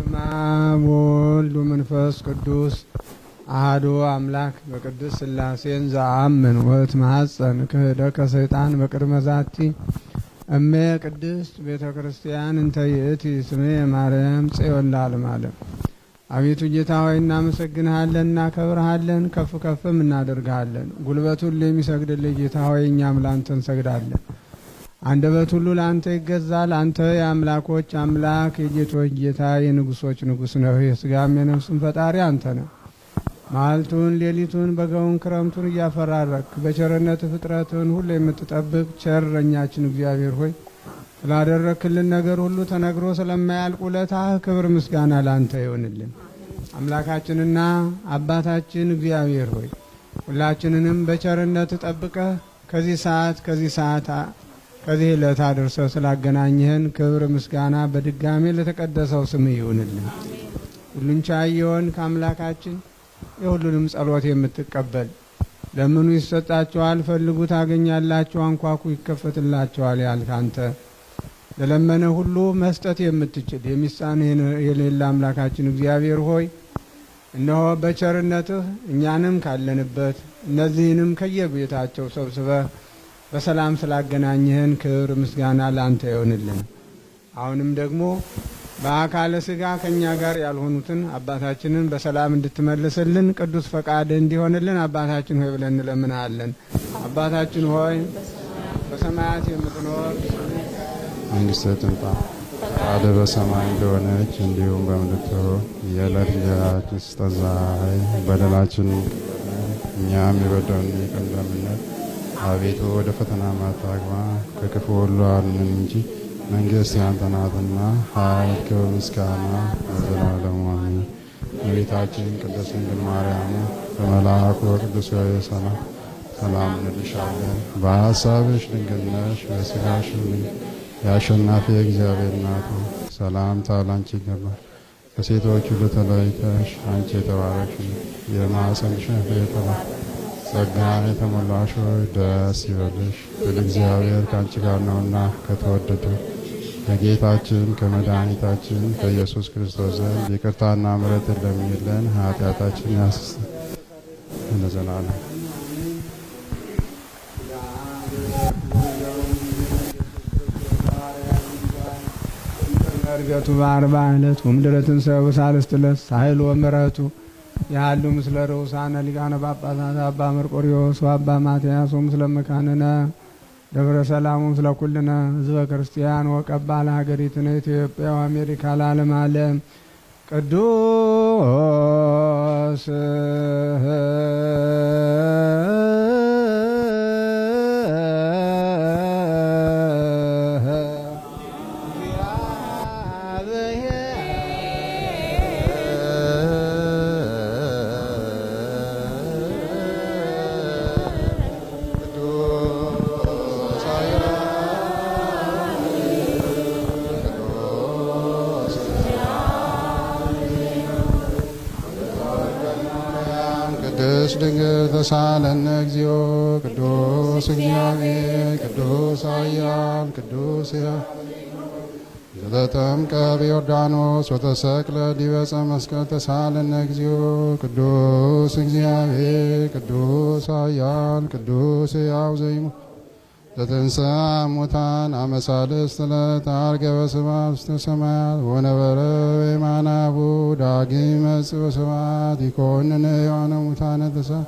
በስመ አብ ወወልድ ወመንፈስ ቅዱስ አሐዱ አምላክ በቅዱስ ሥላሴን ዘአምን ወእትማሐፀን ክህደከ ሰይጣን በቅድመ ዛቲ እሜ ቅድስት ቤተ ክርስቲያን እንተ ይእቲ ስሜ ማርያም ጽዮን ለዓለመ ዓለም። አቤቱ ጌታ ሆይ እናመሰግንሃለን፣ እናከብርሃለን፣ ከፍ ከፍም እናደርግሃለን። ጉልበት ሁሉ የሚሰግድልህ ጌታ ሆይ እኛም ላንተ እንሰግዳለን። አንደበት ሁሉ ለአንተ ይገዛል። አንተ የአምላኮች አምላክ የጌቶች ጌታ የንጉሶች ንጉሥ ነህ። የስጋም የነፍስም ፈጣሪ አንተ ነህ። መዓልቱን ሌሊቱን በጋውን ክረምቱን እያፈራረክ በቸርነት ፍጥረትን ሁሉ የምትጠብቅ ቸር እረኛችን እግዚአብሔር ሆይ ስላደረክልን ነገር ሁሉ ተነግሮ ስለማያልቅ ውለታህ ክብር ምስጋና ላንተ ይሆንልን። አምላካችንና አባታችን እግዚአብሔር ሆይ ሁላችንንም በቸርነት ጠብቀህ ከዚህ ሰዓት ከዚህ ሰዓት ከዚህ ዕለት አድርሰህ ስላገናኘህን ክብር ምስጋና በድጋሜ ለተቀደሰው ስምህ ይሁንልን። ሁሉን ቻይ የሆንክ አምላካችን የሁሉንም ጸሎት የምትቀበል ለምኑ ይሰጣቸዋል፣ ፈልጉ ታገኛላችሁ፣ አንኳኩ ይከፈትላቸዋል ያልክ አንተ ለለመነ ሁሉ መስጠት የምትችል የሚሳንህ የሌለ አምላካችን እግዚአብሔር ሆይ እነሆ በቸርነትህ እኛንም ካለንበት እነዚህንም ከየቤታቸው ሰብስበህ በሰላም ስላገናኘህን ክብር ምስጋና ለአንተ ይሆንልን። አሁንም ደግሞ በአካለ ስጋ ከእኛ ጋር ያልሆኑትን አባታችንን በሰላም እንድትመልስልን ቅዱስ ፈቃድ እንዲሆንልን አባታችን ሆይ ብለን እንለምናለን። አባታችን ሆይ በሰማያት የምትኖር መንግስተ ትምጣ፣ ፈቃድህ በሰማይ እንደሆነች እንዲሁም በምድር ትሁን። የዕለት እንጀራችንን ስጠን ዛሬ፣ በደላችንን እኛም የበደሉንን ይቅር እንደምንል አቤቱ ወደ ፈተና አታግባን ከክፉ ሁሉ አድነን እንጂ መንግስት ያንተ ናትና፣ ኃይል፣ ክብር፣ ምስጋና ለዘላለሙ አሜን። እመቤታችን ቅድስት ድንግል ማርያም በመልአኩ ቅዱስ ገብርኤል ሰላም ሰላም እንልሻለን። በሀሳብሽ ድንግል ነሽ፣ በሥጋሽም የአሸናፊ እግዚአብሔር እናቱ ሰላምታ ላንቺ ይገባል። ከሴቶች ሁሉ ተለይተሽ አንቺ የተባረክሽ የማኅፀንሽ ፍሬ የተባረከ ጸጋን የተሞላሽ ሆይ ደስ ይበልሽ፣ ሁሉ እግዚአብሔር ከአንቺ ጋር ነውና ከተወደደ ከጌታችን ከመድኃኒታችን ከኢየሱስ ክርስቶስ ዘንድ ይቅርታና ምሕረት ለሚለን ኃጢአታችን ያስስ ለዘላለም እርገቱ በአርባ ዕለት ወምድረ ትንሣኤው በሳልስት ዕለት ሳህል ወምሕረቱ ያሉ ምስለ ርኡሳነ ሊቃነ ጳጳሳት አባ መርቆሪዎስ ወአባ ማትያስ ወምስለ መካንነ ደብረ ሰላም ምስለ ኩልነ ህዝበ ክርስቲያን ወቀባ ለሀገሪትነ ኢትዮጵያ ወአሜሪካ ለዓለም ዓለም ቅዱስ ቅዱስ ድንግል ተሳለነ እግዚኦ ቅዱስ እግዚአብሔር ቅዱስ ኃያል ቅዱስ ዘተጠምቀ በዮርዳኖስ ወተሰቅለ ዲበ ዕፀ መስቀል ተሳለነ እግዚኦ ቅዱስ እግዚአብሔር ቅዱስ ኃያል ቅዱስ ሕያው ዘይሙት ዘትንሣኤ እሙታን አመ ሣልስት ዕለት ዐርገ በስብሐት ውስተ ሰማያት ወነበረ በየማናሁ ዳግም ይመጽእ በስብሐት ይኰንነ ሕያዋነ ሙታነ ተስዓ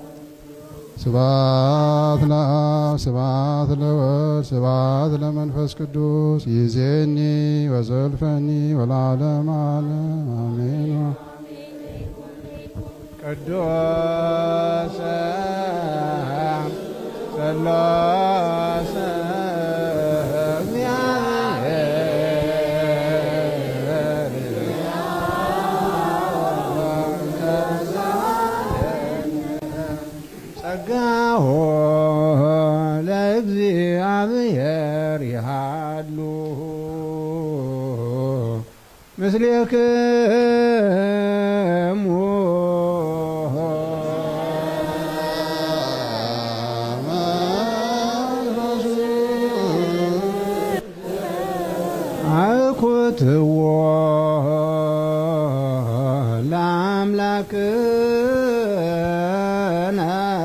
ስብሐት ለአብ ስብሐት ለወልድ ስብሐት ለመንፈስ ቅዱስ ይእዜኒ ወዘልፈኒ ወለዓለመ ዓለም አሜን። ቅዱስ ሥላሴ ጸጋሆ ለእግዚአብሔር ይሃሉ ምስሌክሙ አኩትዎ አምላክነ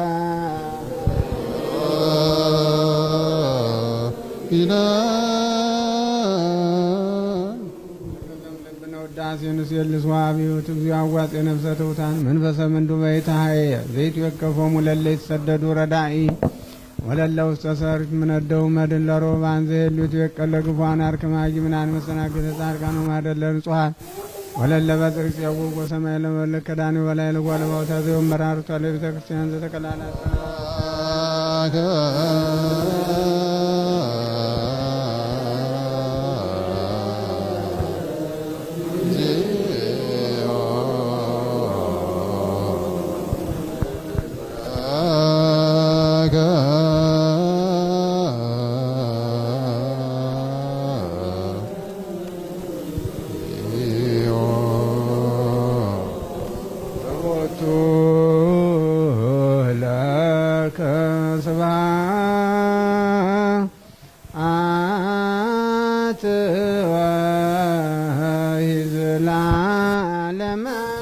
ልብነ ውዳሴ ንስየልስ ዋቢዩት እግዚኦ አዋጼ ነፍሰ ትውታን መንፈሰ ምንዱ በይታሀየ ዘይትወከፎሙ ለለ የተሰደዱ ረዳኢ ወለለ ውስተ ሰርክ ምነደው መድን ለሮባን ዘሄሉት የቀለ ግፏን አርክማጊ ምናን መሰናገተ ጻድቃኑ ማደለ ንጹሐን ወለለ በጽርቅ ጽየውቅ ወሰማይ ለመለክ ከዳኒ ወላይ ለጓለባውታ ዘዮም መራርቷ ለቤተ ክርስቲያን ዘተቀላላት ቦቱ ለከ ስብሐት ወይዝላለመ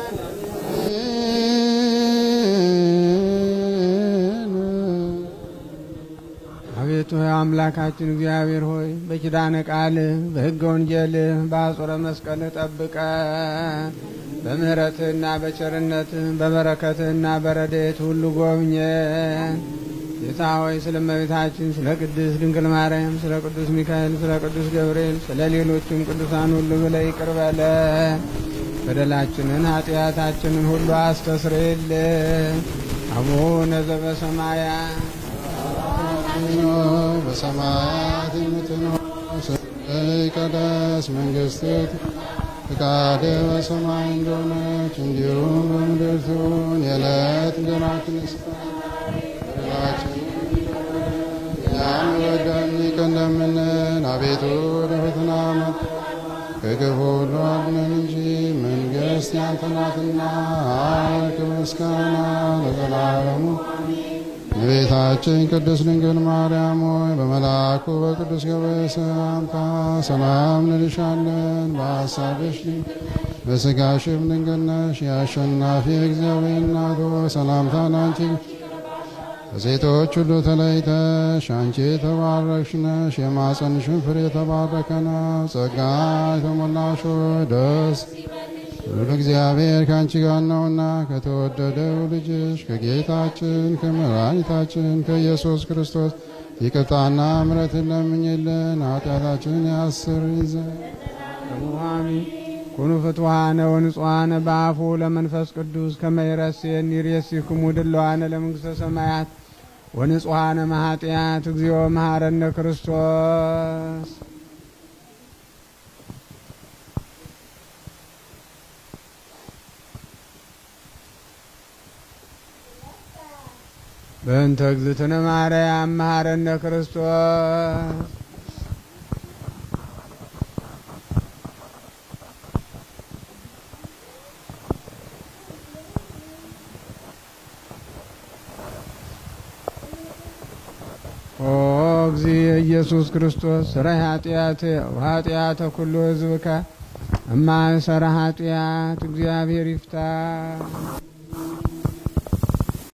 አቤቱ አምላካችን እግዚአብሔር ሆይ በኪዳነ ቃል በሕገ ወንጌል በአጹረ መስቀል ጠብቀ በምሕረትህና በቸርነትህ በበረከትህና በረድኤት ሁሉ ጎብኘን። ጌታ ሆይ ስለ እመቤታችን ስለ ቅድስት ድንግል ማርያም ስለ ቅዱስ ሚካኤል ስለ ቅዱስ ገብርኤል ስለ ሌሎችም ቅዱሳን ሁሉ ብለህ ይቅር በለን። በደላችንን ኃጢአታችንን ሁሉ አስተስርይልን። አቡነ ዘበሰማያት በሰማያት የምትኖር ስምህ ይቀደስ፣ መንግሥትህ ፈቃድህ በሰማይ እንደሆነች እንዲሁም በምድር ትሁን። የዕለት እንጀራችንን ስጠን በደላችንን እኛም በደልን ይቅር እንደምንል፣ አቤቱ ወደ ፈተና አትግባን ከክፉ ሁሉ አድነን እንጂ መንግሥት ያንተ ናትና፣ ኃይል፣ ክብር፣ ምስጋና ለዘላለሙ እመቤታችን ቅድስት ድንግል ማርያም ሆይ በመልአኩ በቅዱስ ገብርኤል ሰላምታ ሰላም እንልሻለን። በሐሳብሽ ድንግል በሥጋሽም ድንግል ነሽ። የአሸናፊ እግዚአብሔር እናት ሆይ ሰላምታ ላንቺ ከሴቶች ሁሉ ተለይተሽ አንቺ የተባረክሽ ነሽ። የማፀንሽን ፍሬ የተባረከ ነው። ጸጋ የተሞላሽ ሆይ ደስ ሁሉ እግዚአብሔር ከአንቺ ጋር ነውና ከተወደደው ልጅሽ ከጌታችን ከመድኃኒታችን ከኢየሱስ ክርስቶስ ይቅርታና ምሕረትን ለምኝልን ኃጢአታችንን ያስር ይዘን ሙሃሚ ኩኑ ፍትዋነ ወንጹሐነ በአፉ ለመንፈስ ቅዱስ ከመይረሴን ይሬሲክሙ ድለዋነ ለመንግሥተ ሰማያት ወንጹሐነ ማኃጢአት እግዚኦ መሐረነ ክርስቶስ በእንተ እግዝእትነ ማርያም መሐረነ ክርስቶስ ኦ እግዚእ ኢየሱስ ክርስቶስ ስራይ ኃጢአት ወኃጢአተ ኩሉ ሕዝብከ እማእሰረ ኃጢአት እግዚአብሔር ይፍታ።